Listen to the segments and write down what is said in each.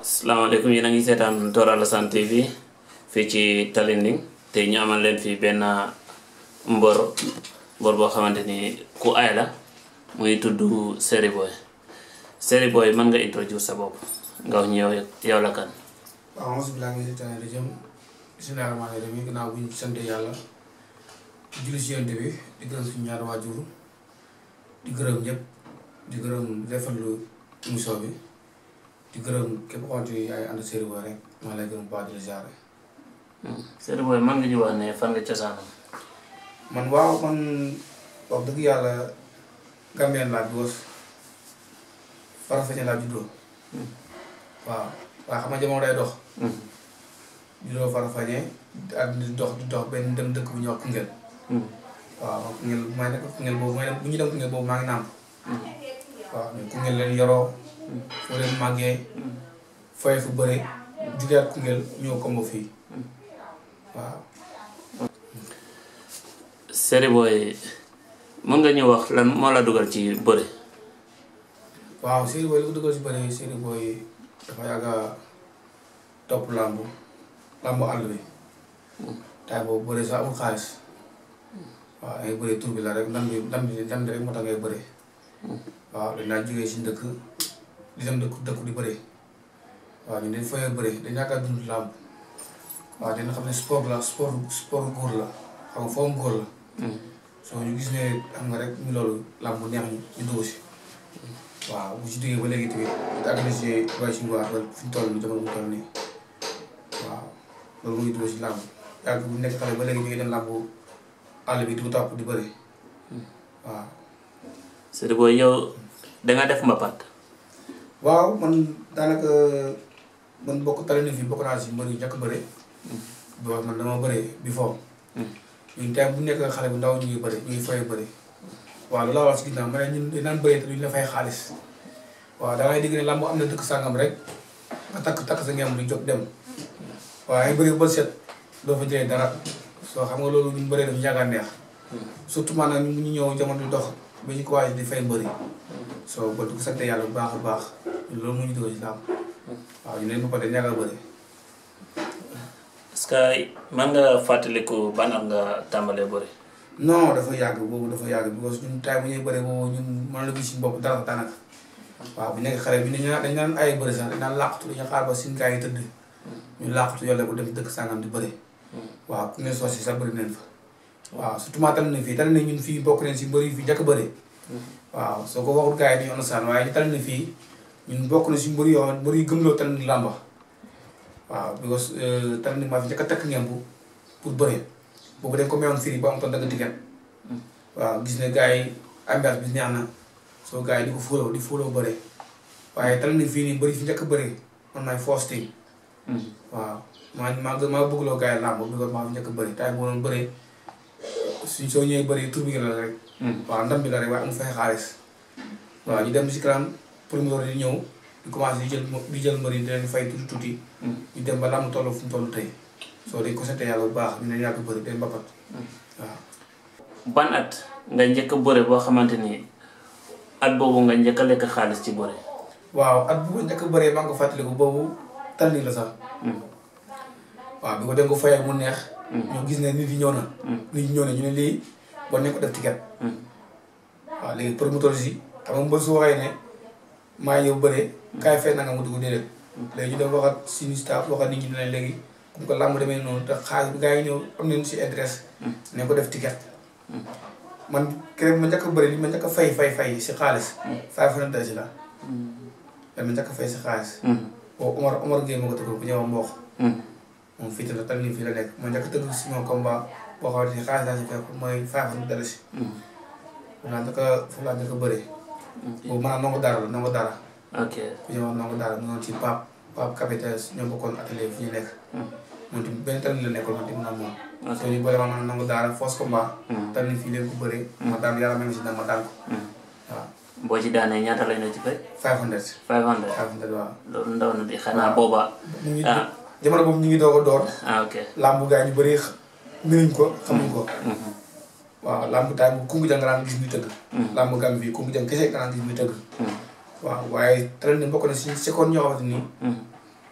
salaamaaleykum yéen a ngi seetaan Tor Alassane TV fii ci Talinding te ñu amal leen fii benn mbër mbër boo xamante ni ku aay la muy tudd Seri Boy Seri Boy mën nga introduce sa bopp nga wax ñu yow yow la kan. waaw mos bilaa ngi si tane di jëm bismilaahi rahmaani rahiim ginnaaw bu ñu sant yàlla di julli si yonent bi di gërëm suñu ñaari waajur di gërëm ñëpp di gërëm rafetlu émission bi di gërëm képp koo xamante ni ay ànd Seri Boy rek maa lay gërëm baax di la ziare. Seri Boy mën nga ñu wax ne fan nga cosaanam. man waaw man wax dëgg yàlla Gambien laa juddoo Farafeñe laa juddoo waaw waaw xam nga jamono day dox. juddoo Farafeñe ak di dox di dox benn dem dëkk bu ñuy wax Koungheul. waaw Koungheul maa nekk Koungheul boobu may dem bu ñu dem Koungheul boobu maa ngi nàmp. waaw ñun Koungheul leen yoroo. foo leen màggee. fooy fu bëre. jugeet Koungheul ñëw kombo fii waaw. Seri Boy mën nga ñu wax lan moo la dugal ci bëre. waaw Seri Boy li ko dugal si bëre Seri Boy dafa yàgg a topp làmbu làmbu àll bi. taay boobu bëre sax amul xaalis. waaw ngay bëre tur bi la rek ndam bi ndam bi ndam bi rek moo tax ngay bëre. waaw dañ naa jógee si dëkk di dem dëkk dëkk di bëre. waaw ñun dañ fayee bëre dañ yaakaar dund làmb waaw dina xam ne sport la sport sport góor la xam nga foofu góor la. soo ñu gis ne xam nga rek ñu loolu làmb bu neex ñu ñu dugg si. waaw bu ci duggee ba léegi tamit it agressé waaye si ngoar ba fi ñu toll nii jamono bu toll nii waaw loolu mu ngi dugg si làmb yàgg bu nekk xale ba léegi ñu ngi dem làmb àll bi di ko topp di bëri waaw. Seri Boy yow danga def mbapat. waaw man daanaka man bokk tali na fi bokk naa si mbër yu njëkk bëre. boo man dama bëre bi foofu. ñun tey bu nekk xale bu ndaw ñu ngi bëri ñu ngi fay bëri. waaw loolu laa wax si ginnaaw ma ne ñun dañu naan bëree te duñu la fay xaalis. waaw da ngay dégg ne làmb am na dëkk sàngam rek nga takk takk sa ngeen di jóg dem. waaw ay bëri ba set doo fa jëlee dara soo xam nga loolu ñu bëree dafa yàgg a neex. surtout maanaam ñu ñëw jamono di dox ba ñu ko waaj di fay mbëri. soo ba du ko sant yàlla bu baax a baax loolu mu ñu dugal ci làmb. waaw ñu ne ba pare ñàkk a bëri. est-ce que mën nga fàttaliku ban at nga tàmbalee bëre. non dafa yàgg boobu dafa yàgg because ñun taay bu ñuy bëri boobu ñun mën la gis suñu bopp dara daanaka. waaw bu nekk xale bi dañu naan dañu naan ay bëri sax dañu naan làqatu dañu xaar ba suñu gars yi tëdd. ñu làqatu yàlla bu dem dëkk sangam di bëri. waaw ku ne soos yi sax bëri nañ fa. waaw surtout maa tal na fii tal na ñun fii bokk nañ si mbëri fii njëkk bëri. waaw soo ko waxul gars yi dañuy understand waaye ñu tal na fii ñun bokk na si mbëri yoo xam mbëri yu gëmloo tal na làmba waaw because tal na maa fi njëkk a takk ngemb pour bëri boobu dañ ko mayoon firi ba am toon dagg ticket waaw gis ne gars yi ambiance bi neex na soo gars yi di ko fóoloo di fóoloo bëre waaye tal na fii nii bëri fi njëkk a bëri man maay first team waaw maa maa gën maa bëggloo gars yi làmb because maa fi njëkk a bëri tay boo doon bëree suñ soo ñëwee bëri tur bi la rek waaw ndam bi la rek waaye amu fay xaalis waaw ñu dem si kanam premier di ñëw di commencé di jël di jël mbëri di leen fay tuuti tuuti ñu dem ba làmb toll fu mu toll tey soo dañ ko sant yàlla bu baax ñu ne yàgg bëri day mbapat waaw ban at nga njëkk a bëre boo xamante ni at boobu nga njëkk a lekk xaalis ci bëre. waaw at bu ma njëkk a bëree maa ngi ko fàttaliku boobu tal ni la sax waaw bi ko dem ko fayee mu neex ñu gis ne nit yi ñëw na nit yi ñëw na ñu ne lii bon nañ ko def ticket waaw léegi promoteur si xam nga mbër su waxee ne maa ñëw bëree kaay fay na nga mu dugg déedéet léegi ñu dem waxat suñu staff waxat nit ñi ne léegi comme que làmb demee noonu te xaalis bi gars yi ñëw am nañu si adresse nañ ko def ticket man keroog ma njëkk a bëri li ma njëkk a fay fay fay si xaalis five hundred dalasi la da ma njëkk a fay si xaalis boobu Omar Omar Gueye ma ko tëggal bu ñëw mboox moom fii te la tal nii fii la nekk ma njëkk a tëgg si moom combat boo xamante ni xaalis laa si fekk mooy five hundred dalasi foofu laa njëkk a foofu laa njëkk a bëree boobu maanaam nongo dara la nongo dara ok ku ñëw wax nongo dara mu noonu ci Pape Pape Capitaine ñoo bokkoon atelier fi ñu nekk moom tamit benn tal ni la nekkoon man tamit naa moom soo ñu bëri ma man nongo dara fausse combat tal ni fii leen ko bëree ma daan yàlla même si daan ma daan ko waaw boo ci daanee ñaata lañ la ci fay. five hundred 500 five hundred waaw loolu ndaw na di xanaa booba. ñu ngi ah jamono boobu ñu ngi doog a door ah ok. làmbu gaa ñu bëri mënuñ ko xamuñ ko waaw làmb taay bu kungu jàng nga daan gis muy tëgg làmb gam fii kungu jàng kese nga daan gis muy tëgg waaw waaye train ni bokk na si seconde ñoo xamante nii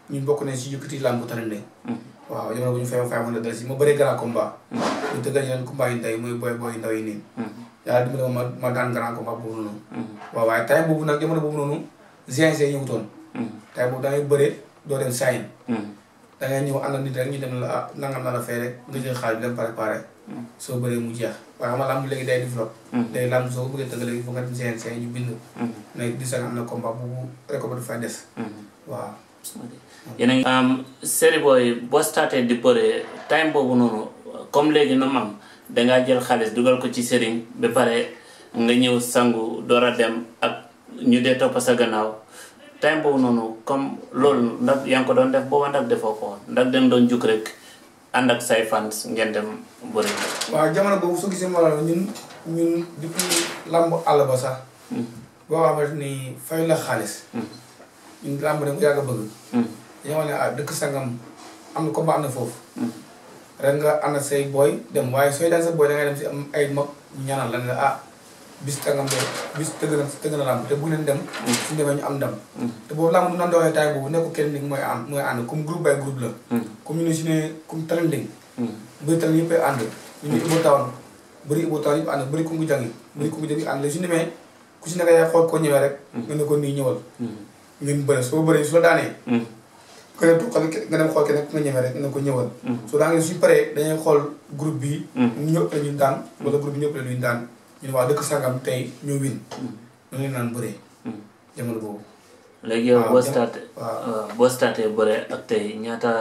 ñun bokk nañ si yëkkati làmb Talinding waaw jamono bu ñu fay fay mën a si ma bëree grand combat ñu tëggal yeneen combat yi ndey muy boy boy ndaw yi nii yàlla dimbali ma ma daan grand combat boobu noonu waaw waaye time boobu nag jamono boobu noonu GNC ñëwutoon time boobu da ngay bëree doo dem sayin da ngay ñëw ànd nit rek ñu dem la ah nangam na la fay rek nga jël xaalis bi dem préparé soo bëree mu jeex waaye xam nga làmb léegi day développé léegi làmb soo ko bëggee tëgg léegi foog nga dem GNC ñu bind ne di sax am na combat boobu rek ba du fay des waaw yéen a ngi am série booy boo starté di bëre time boobu noonu comme léegi nu mu am dangaa jël xaalis dugal ko ci sëriñ ba pare nga ñëw sangu door a dem ak ñu dee topp sa gannaaw time boobu noonu comme loolu ndax yaa ngi ko doon def booba ndax defoo ko woon ndax dem doon juk rek ànd ak say fans ngeen dem bëri waaw jamono boobu soo gisee ma la ñun ñun depuis làmb àll ba sax boo xamante ni fay la xaalis ñun làmb dañ ko yàgg a bëgg dañoo ne ah dëkk sangam am na combat am na foofu ren nga ànd ak say booy dem waaye sooy daan sa booy da ngay dem si am ay mag ñaanal la ne ah bis tangam de bis tëgg na tëgg na làmb te bu leen dem suñu demee ñu am ndam te boobu làmb du nan doxee taay boobu nekku kenn ni mooy ànd mooy ànd comme groupe by groupe la comme ñu ne si ne comme Talinding bëri tal yëpp ay ànd ñu ne Ibo Town bëri Ibo Town yëpp ànd bëri Kungu Jangi bëri Kungu Jangi ànd la suñu demee ku si nekk yaay xool ko ñëwee rek nga ne ko nii ñëwal ngeen bëre soo bëree su la daanee nga dem xool nga dem xool keneen ku nga ñëwee rek nga ne ko ñëwal soo daanee suñu paree dañuy xool groupe bi ñëpp la ñu daan wala groupe bi ñëpp la ñu daan ñu ne waa dëkk sangam tey ñoo win ñu leen naan bëree jamono boobu léegi yow waaw boo jam- starté waaw. boo starté bëre ak tey ñaata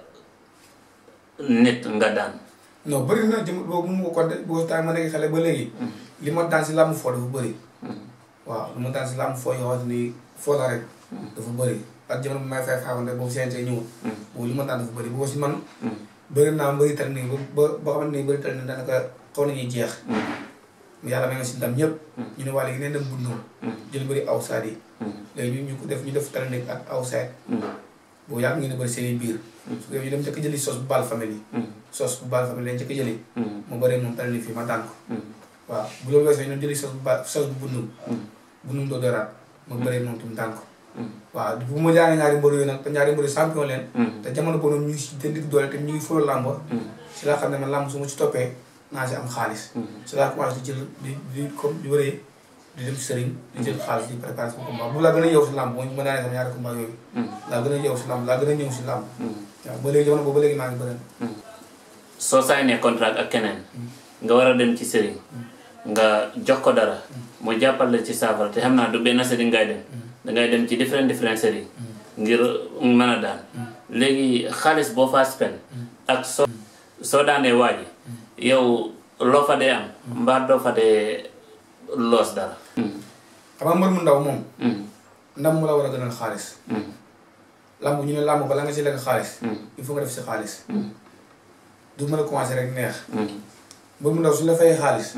nit nga daan non bëri na jamono boobu mu ko de boo taay ma nekk xale ba léegi li ma daan si làmb foo dafa bëri waaw li ma daan si làmb foo yoo xamante ni foo la rek dafa bëri ak jamono bi may fay faaxante boobu CNG ñëwul boobu li ma daan dafa bëri boobu si man bëri naa mbëri tal nii ba ba xamante ni bëri tal nii daanaka xaw nañuy jeex yàlla may nga si ndam ñëpp ñu ne waa léegi neen dem bundoo jël bëri outside yi léegi ñu ñu ko def ñu def tal nekk ak outside boobu yàgg ngeen a bëri seen i biir su ko defee ñu dem njëkk jëli sos bu baal famille sos bu baal famille lañ njëkk jëli mu bëree moom tal ni fii ma daan ko waaw bu loolu weesoo ñu jëli sos bu ba sos bu bundum bundum doo doraat ma bëree moom tam daan ko waaw bu ma jaanee ñaari mbër yooyu nag te ñaari mbër champion leen te jamono boobu noonu ñu ngi si jëndi doole te ñu ngi folo làmb si laa xam ne man làmb su ma ci toppee naa si am xaalis si laa commencé di jël di di comme di bëree di dem sëriñ di jël xaalis di préparé sama combat bu laa gën a yeew si làmb mooy ma daanee sama ñaari combat yooyu laa gën a yeew si làmb laa gën a ñëw si làmb waaw ba léegi jamono boobu ba léegi maa ngi bëri soo signé contrat ak keneen nga war a dem ci sëriñ nga jox ko dara mu jàppal la ci saafara te xam naa du benn sëriñ ngay dem dangay dem ci différent différent sëriñ ngir mën a daan léegi xaalis boo faa spend ak soo soo daanee waaji yow loo fa dee am mbaa doo fa dee loos dara xam nga mbër mu ndaw moom ndam mu la war a gënal xaalis làmb ñu ne làmb bala nga si lekk xaalis il faut nga def si xaalis du mën a commencé rek neex mbër mu ndaw suñu la fayee xaalis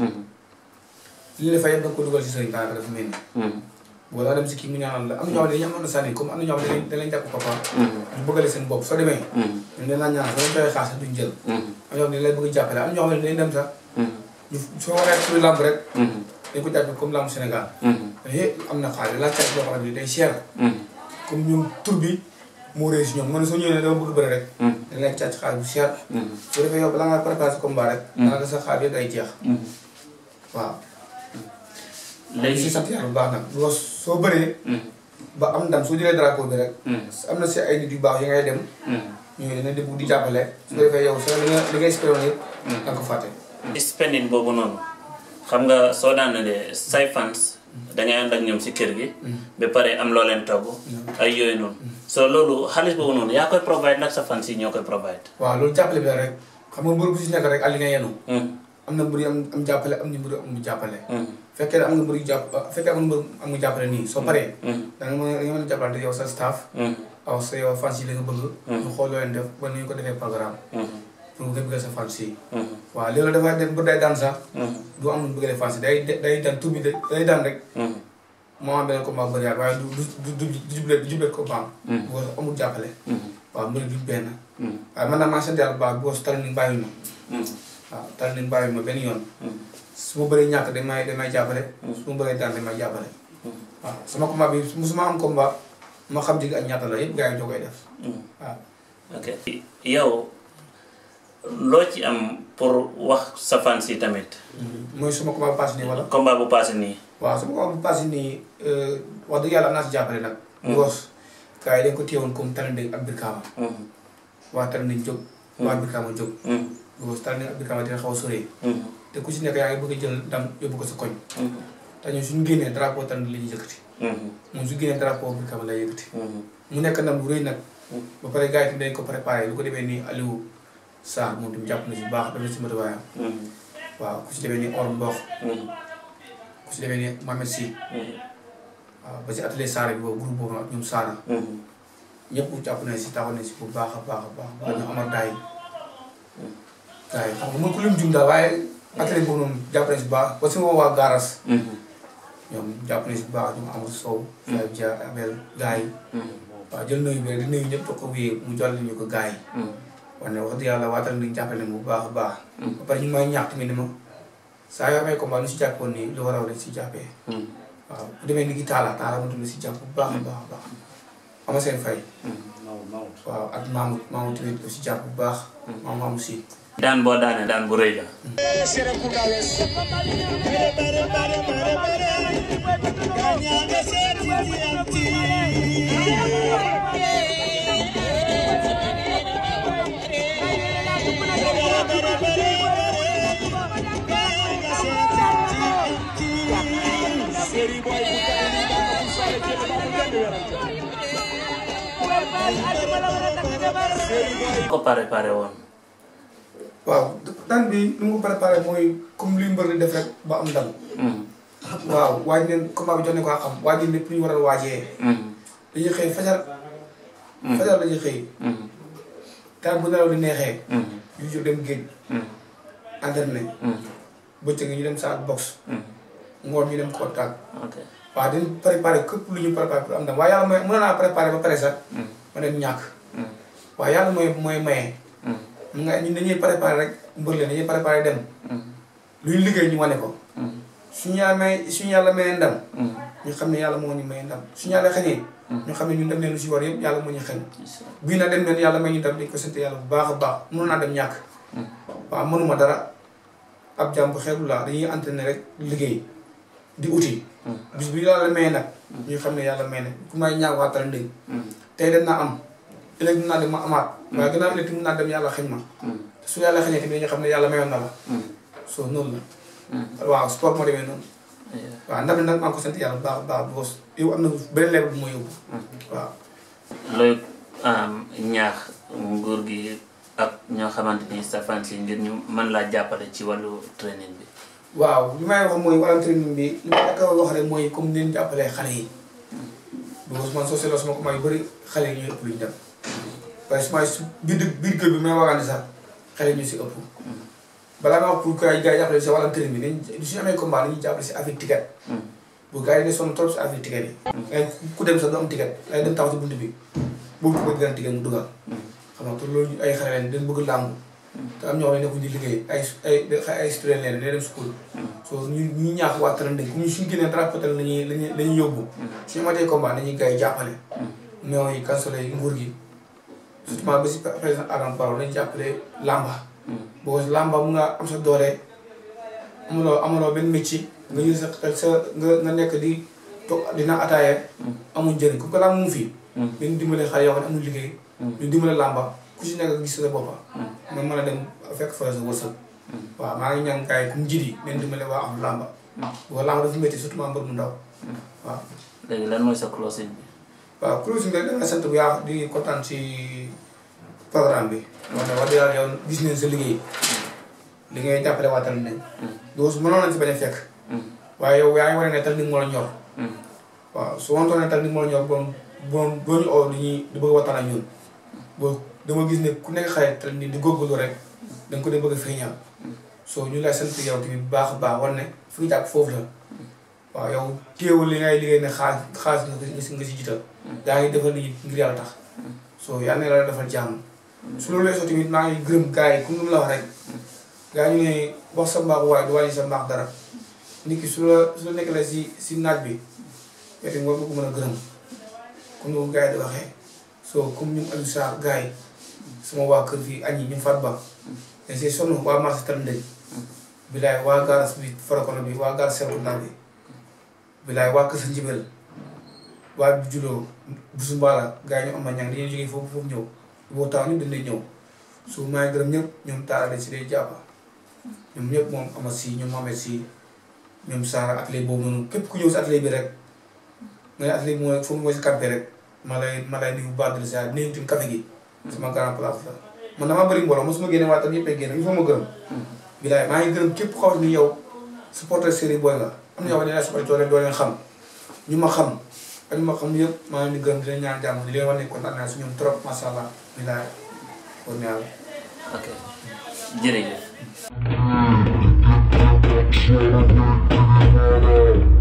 li ñu la fay yëpp da nga ko dugal si sëriñ daanaka dafa mel ni boo daa dem si kii mu ñaanal la am na ñoo xam ne dañuy am sànni comme am na ñoo xam ne dañ leen jàpp papa ñu bëggale seen bopp soo demee ñu leen naan ñaanal soo leen fayee xaalis duñ jël am ñoo xam ne dañ lay bëgg jàppale am ñoo xam ne dañ dem sax ñu soo waree suñu làmb rek dañ ko jàppee comme làmb Sénégal dañuy am na xaalis laaj cat boo xam ne day cher comme ñun tur bi moo réy si ñoom man soo ñëwee ne dama bëgg bëri rek dañ lay càcc xaalis bu cher su defee yow balaa ngaa préparé sa combat rek daanaka sa xaalis yëpp day jeex waaw léegi si léegi sant yàlla bu baax nag boo soo bëree ba am ndam soo jëlee drapeau bi rek am na si ay nit yu baax yi ngay dem ñooñu dina déglu di jàppale su ko defee yow sa li nga li ngay espéré woon yëpp da nga ko fàtte spending boobu noonu xam nga soo daanalee say fans dangay ànd ak ñoom si kër gi ba pare am loo leen togg ay yooyu noonu so loolu xaalis boobu noonu yaa koy provide nag sa fans yi ñoo koy provide waaw loolu jàppale bi la rek xam nga mbër bu si nekk rek ak li nga yenu am na mbër yu am am jàppale am na mbër yu am jàppale fekkee ne am nga mbër yu jàpp fekkee am nga mbër am nga jàppale nii soo paree da nga mën a da nga mën a jàppalante yow sa staff aw sa yow fans yi la nga bëgg ñu xool loo leen def ba ni ñu ko defee programme pour nga bëgg sa fans yi waaw léegi dafay dem ba day daan sax du am lu bëgg fans yi day day daan tur bi day daan rek moo am beneen combat bëri waaye du du du du jublee du jublee combat boo amul jàppale waaw mbir duñ benn waaye man nag maa sant yàlla bu baax boo su tali ni bàyyi ma waaw tali ni bàyyi ma benn yoon su ma bëree ñàkk dañ may dañ may jàppale su ma bëree daan dañ may jàppale waaw sama combat bi musuma am combat ma xam digg ak ñaata la yëpp gars yi ñoo koy def waaw. ok yow loo ci am pour wax sa fans yi tamit mooy suma combat bu paase nii wala. combat bu passé nii waaw suma combat bu paase nii wax dëgg yàlla am naa si jàppale nag. because gars yi dañ ko téyewoon comme Talending ak Birkama. Mhm, waa Talending jóg. waa Birkama jóg. mhm, because Talending ak Birkama dina xaw a sori. mhm, te ku si nekk yaa ngi bëgg a jël ndam yóbbu ko sa koñ. mhm, te ñun suñu génnee drapeau Talending la ñuy yëkkati. mhm, moom su génnee drapeau Birkama lay yëkkati. mhm, mu nekk ndam bu rëy nag. Mm. ba pare gars yi tamit dañ ko préparé lu ko demee nii Aliou Sarr moom tamit jàpp na si bu baax def na si matuwaayam. mhm, waaw ku si demee nii Or Mbox mhm, ku si demee nii Mohamed Sy mhm, waaw ba si atelier Sarr bi boobu groupe boobu nag ñoom Saana mhm. ñëpp jàpp nañ si taxaw nañ si bu baax a baax a baax ba ñu amal daay gars yi xam nga mën ko lim jum daal waaye atelier boobu noonu jàpp nañ si bu baax ba si moom waa Garas Mhm, ñoom jàpp nañ si bu baax ñoom Amadou Sow Faye Dia Abel gars yi mhm, waaw jël nuyu bi rek di nuyu ñëpp toog ko wéyee mu jàll ñu ko gars yi mhm, wax ne wax dëgg yàlla waatal nañ jàppale nañ bu baax a baax Mm. ba pare ñu may ñaax tamit ni ma saa yoo amee combat nu si jàppoon nii lu war a war si jàppee mhm, waaw bu demee ni ki taala taala mu tamit si jàpp bu baax a baax a baax ama seen fay mhm. waaw ak Mamoud Mamoud tamit aussi jàpp bu baax. maam Mamoud si. daan boo daanee daan bu rëy la ko pare pare woon waaw daan bi nu mu ko préparé mooy comme li mbër di def rek ba am ndam. Mhm, waaw waaj neen combat bi jox ne ko xam waaj neen lépp lu ñu war a waajee. mhm, dañuy xëy fajar. fajar dañuy xëy. mhm, taal bu nelaw di neexee. mhm, ñu jóg dem géej. mhm, entraîné. mhm, bëccëg ñu dem saak box. mhm. ngoon ñu dem contact. ok waaw dañ préparé képp lu ñu préparé pour am ndam waaye yàlla mooy mën naa préparé ba pare sax. Mhm, ma dem ñàkk. mhm, waaye yàlla mooy mooy maye. mhm, mun nga ñun dañuy préparé rek mbër leen dañuy préparé dem. mhm, lu ñu liggéey ñu wane ko. mhm, suñu yàlla may suñu yàlla mayee ndam. mhm. ñu xam ne yàlla moo ñu may ndam suñu yàlla xañee. ñu xam ne ñun dem leen lu si war yëpp yàlla moo ñu xañ. bii nag dem leen yàlla may ñu ndam dañ ko sant yàlla bu baax a baax mënoon naa dem ñàkk. waaw mënuma dara ab jàmm bu xeebu laa dañuy entraîné rek liggéey di uti. bis bi yàlla mayee nag. ñu xam ne yàlla may na ku may ñaaw waatal ndëng. Mhm, tey dem naa am ëllëg dinaa dem ma amaat. waaye gannaaw ëllëg tamit naa dem yàlla xañ ma. mhm, su yàlla xañee tamit dañu xam ne yàlla mayoon na la. mhm, soo noonu la. mhm. waaw sport moo demee noonu. Yeah. waaw ndam nag maa ngi ko sant yàlla bu baax a baax boos yow am na beneen level bu ma yóbbu. waaw. looy am ñaax nguur gi ak ñoo xamante ni sa fans yi ngir ñu mën laa jàppale ci wàllu training bi waaw li may wax mooy wàllum training bi li ma la wax rek mooy comme ni ñu jàppalee xale yi. boos man soo seetloo sama combat yu bëri xale yi ñooy ëpp lu ñu dem. waaye su ma su biir biir kër bi may waxaane sax xale yi ñu si ëpp. balaa ma wax pour que ay gars yi jàppale si wàllum training bi dañuy suñu amee combat dañuy jàppale si affaire ticket. bu gars yi ne sonn trop si affaire ticket yi. ngay ku dem sax du am ticket ngay dem taxaw si bunt bi boobu ko gën ticket mu dugal. xam nga te loolu ay xale leen dañ bëgg làmb. te am ñoo xam ne nekkuñ di liggéey ay ay ay student leen dañuy dem school. so ñu ñu ñaax waa Talending ku ñu suñu génnee drapeau la ñuy la ñuy la ñuy yóbbu. suñu matee combat dañuy gars yi jàppale. néew yi kansole yi nguur gi. surtout ba si président Adama Barrow dañuy jàppale làmba. boo làmba mun nga am sa doole amuloo amuloo benn métier nga jël sa sa nga nga nekk di toog dina ataaya. amul njëriñ ku ko làmb mu fi. ñu dimbale xale yoo xam ne amul liggéey. ñu dimbale làmba ku si nekk gis sa boppa nga mën a dem fekk fa sa wërsëg. waaw maa ngi ñaan gars yi comme njiit yi nañ dimbale waa am làmba. boo làmba dafa métti surtout maa mbër mu ndaw. waaw. léegi lan mooy sa closing bi waaw closing bi dama sant bu yaax di kontaan si programme bi. wax ne wax dëgg yàlla yow gis nañ sa liggéey. li ngay jàppale waa Talending. doo su mënoon nañ si bañ a fekk. waaye yow yaa ngi wane ne Talending moo la ñor. waaw su wantoon ne Talending moo la ñor bon bon doo ñu oo di ñuy di bëgg a waxtaan ak ñun. boo dama gis ne ku nekk xale Talending di góorgóorlu rek da nga ko dee bëgg a feeñal. soo ñu lay sant yow tamit bu baax a baax war ne fi nga jàpp foofu la. waaw yow téewul li ngay liggéey ne xaalis xaalis nga si nga si jiital. yaa ngi defal nit ñi ngir yàlla tax. soo yal na la defal jàmm. su loolu weesoo tamit maa ngi gërëm gars yi comme ni mu la wax rek. gaa ñu ne wax sa mbaax waaye du wàññi sa mbaax dara. nit ki su la su la nekk la si si naaj bi. yow tamit war nga ko mën a gërëm. comme ni ko gars yi di waxee soo comme ñun Aliou Sarr gars yi sama waa kër fii añ yi ñu fat ba dañ see sonn waa marché tam ndëj bilaay waa garas bi farakono bi waa garas Serekunda bi bilaay waa kër sa njibel waa bi juloo busu mbaala gars yi ñu am na ñang dañuy jógee foofu foofu ñëw boo taw ñu dañ lay ñëw su maa ngi gërëm ñëpp ñoom taala dañ si day jàppa ñoom ñëpp moom ama si ñoom Mohamed si ñoom Saara atelier boobu noonu képp ku ñëw si atelier bi rek nga ne atelier bi mooy foofu mooy si campé rek ma lay ma lay nuyu baax de sa nuyu tamit café gi sama grand place la man damaa bëri mbooloo mosuma génne waaye tam ñëpp ay génne il faut ma gërëm bilaay maa ngi gërëm képp xaw ni yow supporter série booy nga am na ñoo xam ne dañuy supporter doo leen doo leen xam ñu ma xam ak ñu ma xam yëpp maa ngi leen di gërëm di leen ñaan jàmm di leen wax ne kontaan naa si ñoom trop macha allah bilaay kon yàlla ok jërëjëf Thank you.